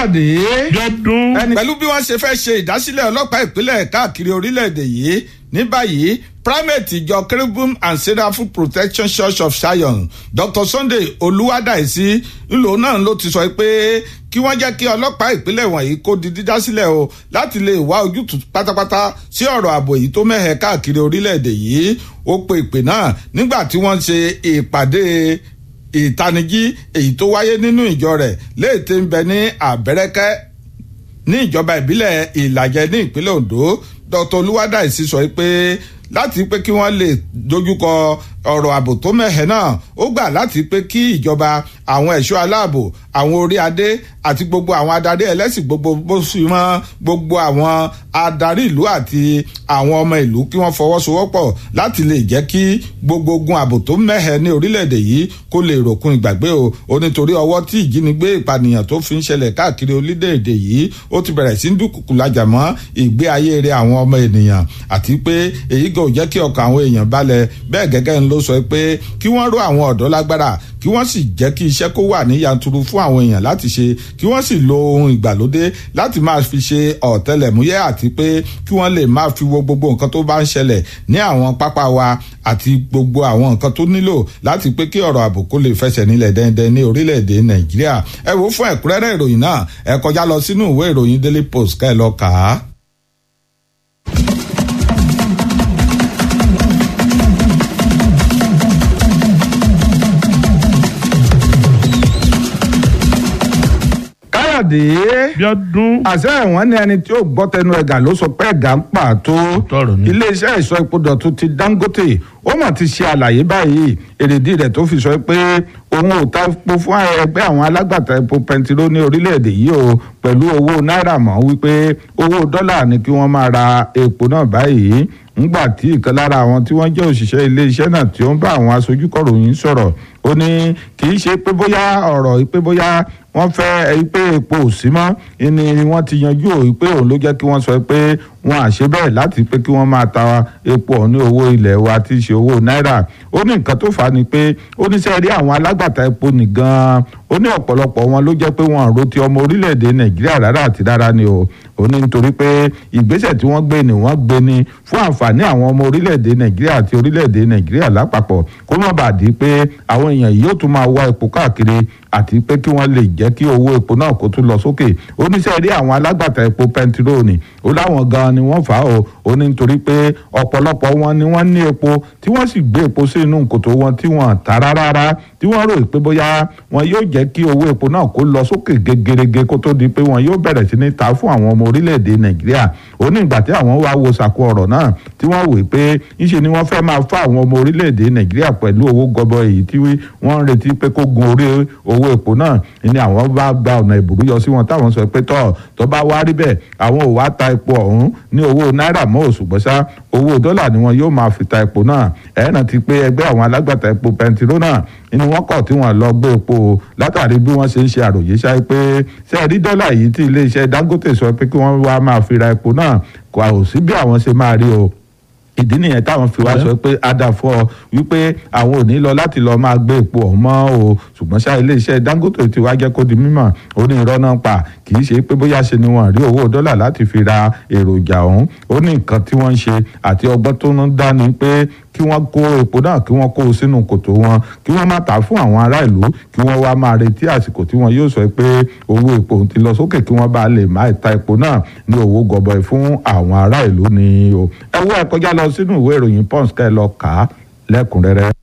káyọ̀dé. jọdún. ẹni pẹ̀lú bí wọ́n ṣe fẹ́ ṣe ìdásílẹ̀ ọlọ́pàá ìpínlẹ̀ káàkiri orílẹ̀-èdè yìí ní báyìí primate ìjọ cherubim and seraphim protection church of zion dr sunday olúwadáìsí ńlò náà ló ti sọ pé kí wọ́n jẹ́ kí ọlọ́pàá ìpínlẹ̀ wọ̀nyí kó di dídá sílẹ̀ o láti lè wá ojútùú pátápátá sí ọ̀rọ̀ ààbò yìí tó mẹ́hẹ̀ káàkiri orílẹ̀-èdè yìí ó pe ìpè náà nígbà tí wọ́n ṣe ìpàdé ìtanijí èyí tó wáyé nínú ìjọ rẹ̀ léètè ń bẹ ní àbẹ́rẹ́kẹ́ ní ìjọba ìbílẹ̀ ìlàjẹ ní ìpínlẹ̀ ondo dr olúwadáìsí sọ pé láti pé kí wọ́n lè dojúkọ ọ̀rọ̀ ààbò tó mẹ́hẹ̀ náà ó gbà láti pé kí ìjọba àwọn ẹ̀ṣọ́ aláàbò àwọn orí adé àti gbogbo àwọn adarí ẹlẹ́sìn gbogbo bó sì mọ́ gbogbo àwọn adarí ìlú àti àwọn ọmọ ìlú kí wọ́n fọwọ́sowọ́pọ̀ láti lè jẹ́ kí gbogbo ogun ààbò tó mẹ́hẹ̀ ní orílẹ̀-èdè yìí kó lè ròkun ìgbàgbé o ó nítorí ọwọ́ tí ìjínigbé ìpànìyàn tó fi ń ṣẹlẹ̀ káàkiri orílẹ̀-èdè yìí ó ti bẹ̀rẹ̀ sí ń dúkùkù lájà mọ́ ìgbé ayé rẹ̀ àwọn ọmọ ènìyàn àti pé èyí gan ò jẹ́ kí ọkàn àwọn èèyàn balẹ̀ bẹ́ẹ̀ gẹ́gẹ́ ń ló sọ pé kí wọ́n ró àwọn ọ̀dọ́ lágbára kí wọ́n sì jẹ́ kí iṣẹ́ kó wà ní yanturu fún àwọn èèyàn láti ṣe kí wọ́n sì lo ohun ìgbàlódé láti máa fi ṣe ọ̀tẹlẹ̀múyẹ́ àti pé kí wọ́n lè máa fi wo gbogbo nǹkan tó bá ń ṣẹlẹ̀ ní àwọn pápá wa àti gbogbo àwọn nǹkan tó nílò láti pé kí ọ̀rọ̀ ààbò kó lè fẹsẹ̀ nílẹ̀ dẹ́ndẹ́n ní orílẹ̀-èdè nàìjíríà ẹ wò fún ẹ̀kúnrẹ́rẹ́ ìròyìn náà ẹ kọjá lọ sínú ìwé ìròyìn daily post ká ẹ lọ kà á. káyọ̀dé. jọdún. àṣẹ ẹ̀wọ̀n ní ẹni tí ó gbọ́ tẹnu ẹ̀gà ló sọ pé ẹ̀gà ń pàtó. tọrọ ni. iléeṣẹ́ ìsọ epo dọ̀tun ti dangote ó mà ti ṣe àlàyé báyìí èrèdí rẹ̀ tó fi sọ pé òun ò ta epo fún ẹgbẹ́ àwọn alágbàtà epo pẹntiró ní orílẹ̀-èdè yìí o pẹ̀lú owó náírà mọ́ wípé owó dọ́là ni kí wọ́n máa ra epo náà báyìí ńgbà tí ìkan lára àwọn tí wọ́n jẹ́ òṣìṣẹ́ iléeṣẹ́ náà tí ó ń bá àwọn aṣojú kọ̀ròyìn sọ̀rọ̀ ó ní kì í ṣe pé bóyá ọ̀rọ̀ pé bóyá wọ́n fẹ́ ẹ pé epo ò sí mọ́ ni wọ́n ti yanjú ò pé òun ló jẹ́ kí wọ́n sọ pé wọ́n à ṣe bẹ́ẹ̀ láti pé kí wọ́n máa ta epo ọ̀hún ní owó ilẹ̀ wa tí í ṣe owó náírà ó ní nǹkan tó fà á ni pé ó ní sẹ́ẹ̀rí àwọn alágbàtà epo nìgan ó ní ọ̀pọ̀lọpọ̀ wọn ló jẹ́ pé wọn ro ti ọmọ orílẹ̀-èdè nàìjíríà rárá àti rárá ni o ó ní nítorí pé ìgbésẹ̀ tí wọ́n gbé ni wọ́n gbé ni fún àǹfààní àwọn ọmọ orílẹ̀-èdè nàìjíríà àti orílẹ̀-èdè nàìjíríà lápapọ̀ kó má bàa di pé àwọn èèyàn yìí yóò tún máa wá epo káàkiri àti pé kí wọ́n lè jẹ́ kí owó epo náà kó tún lọ sókè ó ní sẹ́ẹ̀rí àwọn alágbàtà epo pẹntiróònì ó láwọn gan ni wọ́n fà á o ó ní nítorí pé ọ̀pọ̀lọpọ̀ wọn ni wọ́n ní epo tí wọ́n sì gbé epo sí inú kòtò wọn tí wọ́n tà rárá tí wọ́n rò pé bóyá wọn yóò jẹ́ kí owó epo náà kó lọ sókè gegerege kó tó di pé wọn yóò bẹ̀rẹ̀ sí ní ta fún àwọn ọmọ orílẹ̀-èdè nàìjíríà ó ní ìgbà tí àwọn wá wo sàkó ọ̀rọ̀ náà tí wọ́n wò pé ńṣe ni wọ́n fẹ́ máa fún àwọn ọmọ orílẹ̀-èdè nàìjíríà pẹ̀lú owó gọbọ èyí tí wọ́n ń retí pé kó gun orí owó epo náà ni àwọn bá gba ọ̀nà ìbùrú yọ sí wọn táwọn sọ pé tọ́ tó bá wá rí bẹ́ẹ̀ àwọn ò wá ta epo ọ̀hún ní owó náírà mọ́ òṣùgbọ́n ṣá owó dọ́là ni wọn yóò máa fi ta epo náà ẹ̀ẹ́nà ti pé ẹgbẹ́ àwọn alágbàtà epo pẹntiró náà inú wọn kọ̀ tí wọ́n lọ gbé epo látàrí bí wọ́n ṣe ń ṣe àròyé ṣáà pé ṣe rí dọ́là yìí tí iléeṣẹ́ dangote sọ pé kí wọ́n wá máa fi ra epo náà kò sí bí àwọn ṣe máa rí o ìdí nìyẹn táwọn fi wá sọ pé adàfọ wípé àwọn ò ní lọ láti lọ máa gbé epo ọ̀hún mọ́ o ṣùgbọ́n ṣá iléeṣẹ́ dangote ti wá jẹ́ kó di mímọ̀ ó ní irọ́ náà pa kì í ṣe pé bóyá ṣe ni wọ́n rí owó dọ́là láti fi ra èròjà ọ̀hún ó ní nǹkan tí wọ́n ń ṣe àti ọgbọ́n tó ń dá ni pé kí wọ́n kó epo náà kí wọ́n kó o sínú kòtò wọn kí wọ́n má tà fún àwọn ará ìlú kí wọ́n wá máa retí àsìkò tí wọ́n yóò sọ pé owó epo ti lọ sókè kí wọ́n bá lè má ta epo náà ní owó gọbọi fún àwọn ará ìlú ni o ẹ wọ ẹ kọjá lọ sínú ìwé ìròyìn pons ká ẹ lọ kà á lẹ́kùnrẹ́rẹ́.